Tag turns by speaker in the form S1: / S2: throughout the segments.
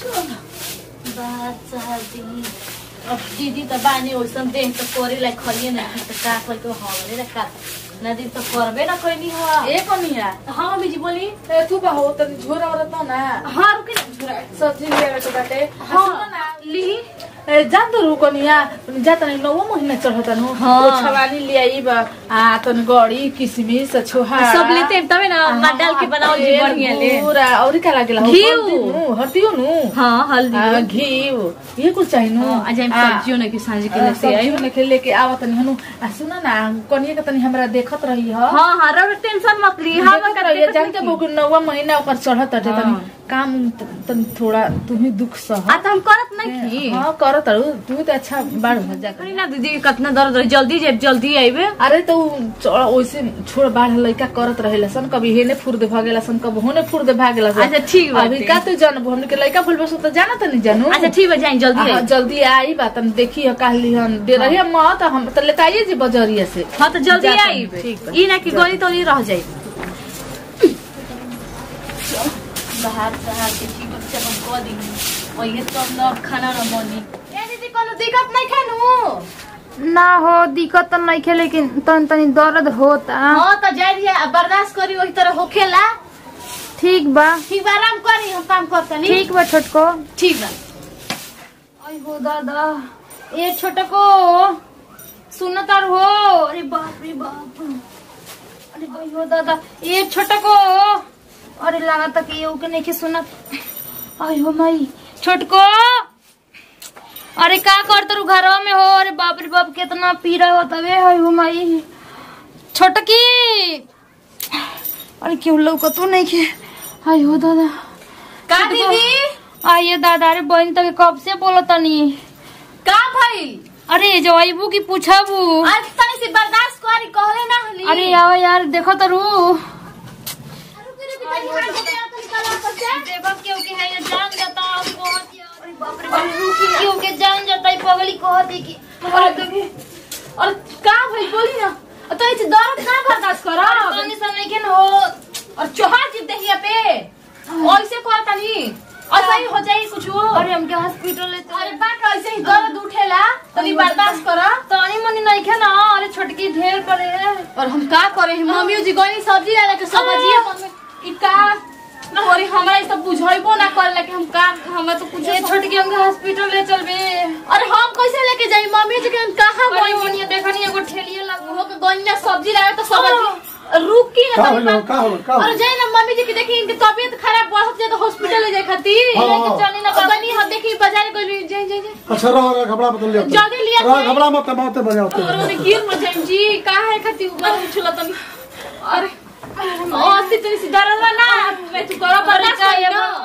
S1: बात चाहती अब दीदी त बानी ओइसन देह त करे लाई खलिए न त का कोई तो हमरे रे का नदी त करबे न कोई ह
S2: ए कनिया
S1: हां मम्मी जी बोली
S2: ए तू बा हो तनी झोरा औरत ना
S1: हां रुके न झुरा
S2: सब्जी लिएर के बाटे
S1: हां
S2: सुन ना
S1: ली
S2: ए जान तो रू कनिया जा तनी नौ महीना चढ़ता नु
S1: हाँ।
S2: ओ छवानी ले आई बा आ तन गड़ी किशमिश छोहा
S1: सब लेते हैं तबे ना मार डाल के बनाओ जी बढ़िया ले
S2: पूरा और का लागेला हो
S1: घिउ।
S2: हल्दी नु हल्दियो नु
S1: हां हल्दी
S2: आ, घिउ ये कुछ चाहिए नु
S1: हां आज हम
S2: आ,
S1: सब्जियों ने के सांझ के
S2: आ,
S1: लेते आई
S2: सब्जियों लेके लेके आवा तनी हनु आ सुन ना कनिया के तनी हमरा देखत रही ह
S1: हां हां रो टेंशन मत ली हां
S2: देखत रही जानते बुक नौवा महीना ओकर चढ़त हटे तनी
S1: हाँ।
S2: काम त- तनी थोड़ा तू ही दुख सह
S1: आ त हम करत नहीं की
S2: हाँ करत अरु तू तो अच्छा बाड़ हो जा
S1: अरे ना दीदी कितना दर्द रही जल्दी जे जल्दी आइबे
S2: अरे तो चढ़- ओइसे छोड़ बाढ़ लइका करत रहेला सन कभी हेने फुर दे भागेला सन कभी होने फुर दे भागेला सन
S1: अच्छा, ठीक बाटे।
S2: अभी का तू जानबो हमने के लइका फुल बस तो जाना त नहीं जानू
S1: अच्छा ठीक है जाए जल्दी
S2: हाँ,
S1: आई
S2: जल्दी आई बात हम देखी ह कहली हम दे रही हम त हम त लेताइए जी बजरिया से
S1: हाँ तो जल्दी
S2: जाता
S1: आई
S2: हूँ, ठीक बा।
S1: ई ना कि गली तो रह जाई बाहर बाहर के ठीक से हम कह दी और ये तो ना खाना ना बनी ए दीदी कोनो दिक्कत नहीं खानू
S3: ना हो दिक्कत तो नहीं खे लेकिन तन तनी दर्द होता
S1: हां तो जाई दिया अब बर्दाश्त करी वही तरह होखेला
S3: ठीक बा
S1: ठीक बा आराम करी हम काम करतनी
S3: ठीक बा छोटको
S1: ठीक बा
S3: आई हो दादा ए छोटको सुन तार हो अरे बाप रे बाप अरे भाई हो दादा ए छोटको अरे लगा तक ये के नहीं के सुनत आई हो माई छोटको अरे का कर तू घर में हो अरे बाप रे बाप कितना पीरा होता वे आई हो माई छोटकी अरे क्यों लौकतो नहीं के आई हो दादा
S1: का
S3: छोटको,
S1: दीदी
S3: आइए दादा अरे बहन तक कब से बोलो तनी
S1: का भइल
S3: अरे जो आईबू की पूछबू
S1: आज तनी से बर्दाश्त करी कहले ना हली
S3: अरे आओ यार देखो तो रू देखो क्यों के है ये जान जाता अब बहुत यार अरे बाप रे बाप क्यों के जान जाता है पगली कहती की
S1: अरे देखी और का भइल बोली ना तो इस दर्द का बर्दाश्त कर
S3: पानी सा नहीं के न हो
S1: और चोहार जीत देखिए पे ऐसे कर तनी ऐसा ही हो जाई कुछ
S3: अरे हमके हॉस्पिटल ले
S1: अरे बात ऐसे ही दर्द उठेला तनी बर्दाश्त कर
S3: तानी मनी नहीं के ना अरे छोटकी ढेर पड़े है
S1: और हम का करे हम मम्मी जी गनी सब्जी लाले के सब्जी मम्मी ई का ना होरी हमरा ई सब बुझाइबो ना करले कि हम का हमरा तो कुछ
S3: ये छोटकी हमके हॉस्पिटल ले चलबे
S1: अरे हम कैसे लेके जाई मम्मी जी के हम कहां
S3: अरे
S1: गई
S3: मनी देखनी एगो ठेलिए लग
S1: हो के गन्ना सब्जी लावे तो सब्जी रुकी ना
S4: का
S1: तनी
S4: होलो
S1: बात-
S4: का होलो का
S1: अरे
S4: होलो
S1: जाई ना मम्मी जी की देखी इनकी तबीयत खराब बढ़त जाए तो हॉस्पिटल ले जाए खातिर
S4: हाँ,
S1: लेके
S4: हाँ।
S1: चली ना बनी हम देखी बाजार गई जाई जाई जाई
S4: अच्छा रह रह घबरा मत लिया
S1: जल्दी लिया
S4: रह
S1: जाए।
S4: घबरा मत मत बजाओ
S1: और उन्हें गिर मत जाई जी का है खातिर ऊपर उछला तनी अरे ओ सितरी सी दर्द ना मैं तू करो बर्दाश्त
S3: का
S1: कर
S3: ये
S1: ना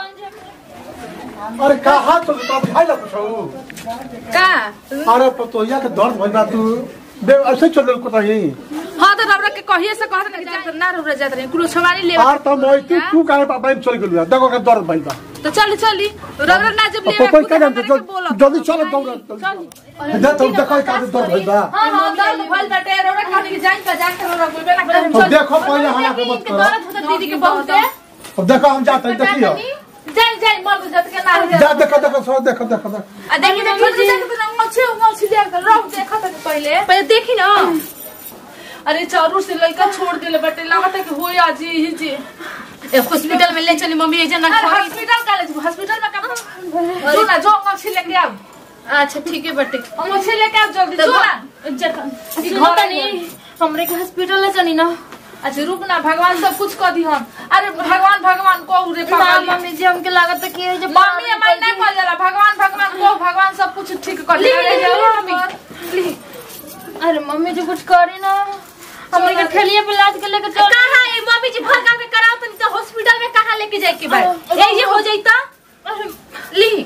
S4: अरे का हाथ तो तो भाई ला पूछो
S2: का
S4: अरे पतोहिया के दर्द भइल बा तू बे ऐसे चल को रही
S2: हाँ तो रबरा के कहिए से कहत नहीं जात ना रबरा जात रही कुलो छवानी ले
S4: आर तो मोई तू तू काहे पापा चल गेलू देखो के दर्द भइल बा
S2: तो चल चली रबरा ना जब ले
S4: पतोही का जानते जल्दी चल दौड़ दे तो देखो का दर्द भइल बा
S2: हां हां दर्द भइल बाटे रबरा कहनी कि जान का जान के रबरा बोलबे ना करे
S4: अब देखो पहले हला के मत करो
S1: दर्द होता दीदी के बहुत है
S4: अब देखो हम जाते हैं देखियो
S2: जाई जाई मर जात के ना रह
S4: जा देखो देखो सो देखो देखो देखो।
S2: आ देखी देखी छोटे जाके तो ना अच्छे अच्छे देख कर रह देखा था पहले
S1: पहले देखी ना
S2: अरे चारू से लड़का छोड़ दिले बटे लागत है कि होई आज ही जी
S1: ए हॉस्पिटल में ले चली मम्मी एजे ना
S2: अरे हॉस्पिटल का ले हॉस्पिटल में का जो ना जो अच्छी लेके आओ
S1: अच्छा ठीक है बटे
S2: हम अच्छे लेके आओ जल्दी जो ना
S1: सुनो तनी हमरे के हॉस्पिटल ले चली ना
S2: अच्छा रुक ना भगवान सब कुछ कर दी हम अरे भगवान भगवान को रे
S3: ना
S2: पागल
S3: मम्मी जी हमके लागत है कि ये जो
S2: मम्मी हमारी नहीं कर जाला भगवान भगवान को भगवान सब कुछ ठीक कर
S1: ली,
S2: देला।
S1: ली, ली,
S2: जाओ
S1: मम्मी।
S2: मम्मी
S3: अरे मम्मी जी कुछ करी ना हमरे के ठेलिए पे लाद के लेके चल
S1: कहाँ है मम्मी जी भर के कराओ तनी तो हॉस्पिटल में कहाँ लेके जाए के बाद ए ये हो जाइता ली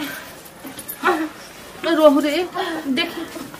S2: रोहू रे
S1: देख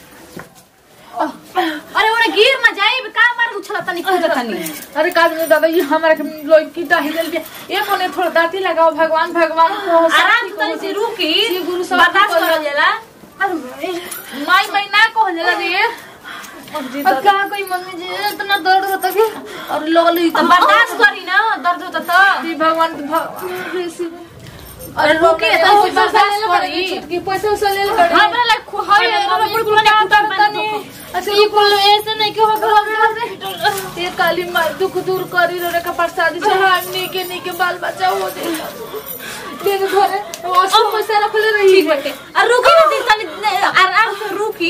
S1: अरे ओरे गिर ना जाए का मार उछला तनी कूद तनी
S2: अरे काज में दादा ये हमारा के लोग की डाही दिल के ये कोने थोड़ा दाती लगाओ भगवान भगवान को
S1: आराम से तनी से रुकी
S2: श्री गुरु सब
S1: बर्दाश्त
S2: को
S1: कर जाला
S2: माई महीना को होला रे
S3: अब क्या कोई मम्मी जी इतना दर्द होता कि
S2: और लोग ली
S1: तो बर्दाश्त करी ना दर्द होता तो
S2: भगवान भगवान
S1: अरे रुकी
S2: तो
S1: तो बर्दाश्त करी
S2: छोटकी पैसा उसा ले ले
S1: हमरा लाइक खु हाय हमरा बड़ कुल तनी
S2: अच्छा
S3: ई कुल ऐसे नहीं के हो घर
S2: ये काली माई दुख दूर करी रे का प्रसादी चढ़ाई नीके नीके बाल बच्चा हो दे देख घरे उसको पैसा रखले रही
S1: ठीक बाटे आ रुकी ना दी तनी आराम से रुकी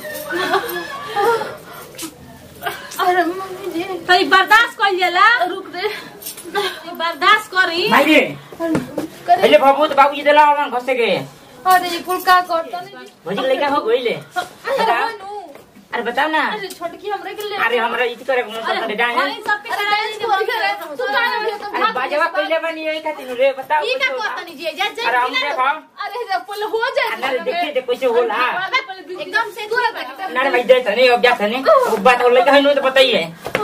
S3: अरे मम्मी जी
S1: तनी बर्दाश्त कर जाला
S2: रुक रे
S1: बर्दाश्त करी
S5: भाई रे पहले बाबू तो बाबूजी दिला हमन घसे के
S3: अरे ई कुल का करता नहीं
S5: भौजी लड़का हो गइले बताओ अरे बताओ ना
S3: अरे छोटकी हमरे के ले
S5: अरे हमरा इति करे मन करता जाए
S1: भाई सबके कराई
S3: तू का ना भी तो
S5: अरे बाजवा कइले बनी यही खातिर रे बताओ
S1: ई का
S5: कुछ होगा।
S1: करतनी जी जा
S5: अरे हम देखो
S2: अरे जब पहले हो जाए
S5: अरे देखे दे कैसे होला
S1: एकदम से दूर बैठ
S5: ना रे भाई दे सने अब जा सने अब बात हो लड़का है नो तो बताइए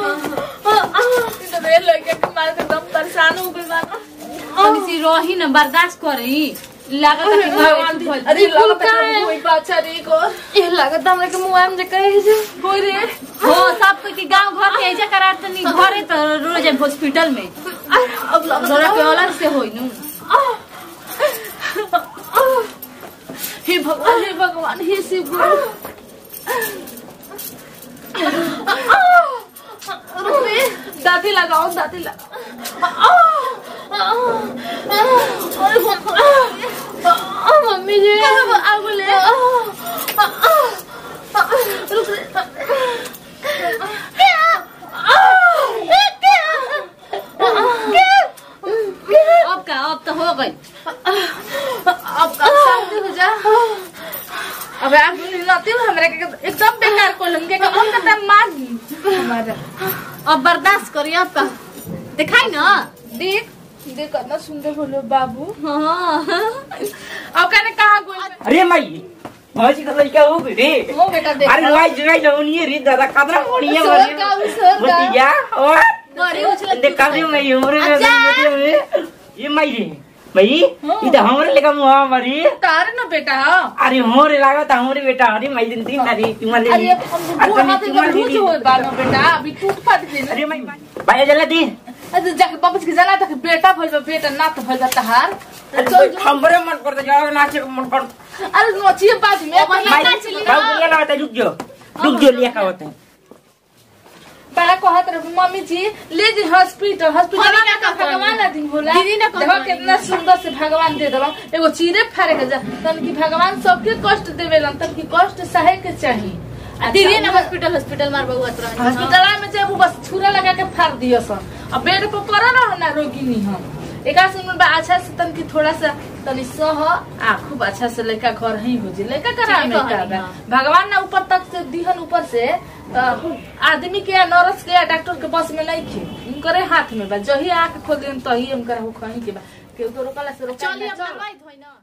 S2: रे लड़के के मार के दम परेशान हो गई बात
S1: तनी सी रही ना बर्दाश्त करी लागत है कि भगवान दी
S2: अरे कुल का कोई बाचा रे को
S3: ये लागत हमरा के मुंह में जे कहे जे
S2: होई रे
S1: हो सब कोई के गांव घर के ऐजा करा तनी घरे तो रोज हॉस्पिटल में
S2: अब लग
S1: जरा के अलग से होई नु
S2: हे भगवान हे भगवान हे शिव गुरु रुक रे दादी लगाओ दादी लगाओ
S3: मम्मी जी
S2: आगो ले रुक रे
S1: अब का अब तो हो गई
S2: अब अब शांति हो जा अब आप नती हमरा के एकदम बेकार को लंगे का मन करता है मार दी हमारा
S1: अब बर्दाश्त करी अब का दिखाई ना
S2: देख देख कितना सुंदर बोलो बाबू
S1: हाँ
S2: अब कहने कहा गोल
S5: अरे माई भौजी का लड़का हो गई रे
S2: हो बेटा देख
S5: अरे भाई जगह लवनी रे दादा कदरा बढ़िया
S2: सर
S5: बढ़िया
S2: का सर का
S5: बतिया और
S1: बड़ी उछल
S5: देख काफी मैं उम्र में बतिया ये माई रे भाई ये तो हमरे लेका मुआ हमारी
S2: तार ना बेटा
S5: अरे हमरे लागत हमरे बेटा अरे माई दिन दिन अरे तुम्हारे
S2: अरे अब हम वो हाथ में भूज हो बानो बेटा अभी टूट फाट गई
S5: अरे माई भाई जल्दी दी
S2: अरे जाके बाबूजी के जाना था कि बेटा भइल बा बेटा ना तो भइल बा तहार
S5: अरे हमरे मन करता जाओ नाचे को मन कर
S2: अरे नचिए बाद में
S5: भाई बाबू ये लगाता रुक जाओ रुक जाओ लिया का होता है
S2: बड़ा कहत रहे मम्मी जी ले जी हॉस्पिटल हॉस्पिटल
S1: मम्मी
S2: में
S1: का
S2: का भगवान ना दिन होला
S1: दीदी ना
S2: देखो कितना सुंदर से भगवान दे दलो एगो चीरे फाड़े के जा तन की भगवान सबके कष्ट देवेलन तन की कष्ट सहे के चाहिए आ
S1: दीदी ना हॉस्पिटल हॉस्पिटल मार बउआ तरह
S2: हॉस्पिटल में जब वो बस छुरा लगा के फाड़ दियो सन अब बेड पर पड़ा रहो ना रोगिनी हम एका सुन बा अच्छा से तन की थोड़ा सा तनी सह आ खूब अच्छा से लड़का घर ही हो जी लड़का करा
S1: ठीक
S2: में
S1: है,
S2: का बा।
S1: हाँ।
S2: भगवान ना ऊपर तक से दिहन ऊपर से अ, आदमी के या नर्स के या डॉक्टर के बस में नहीं खे उनकरे हाथ में बा जही आके खोल दिन तही उनकर हो खही के बा केहू तो रोकला से रोकला
S1: चलिए
S2: ना,
S1: अब
S2: चल।
S1: दवाई धोई ना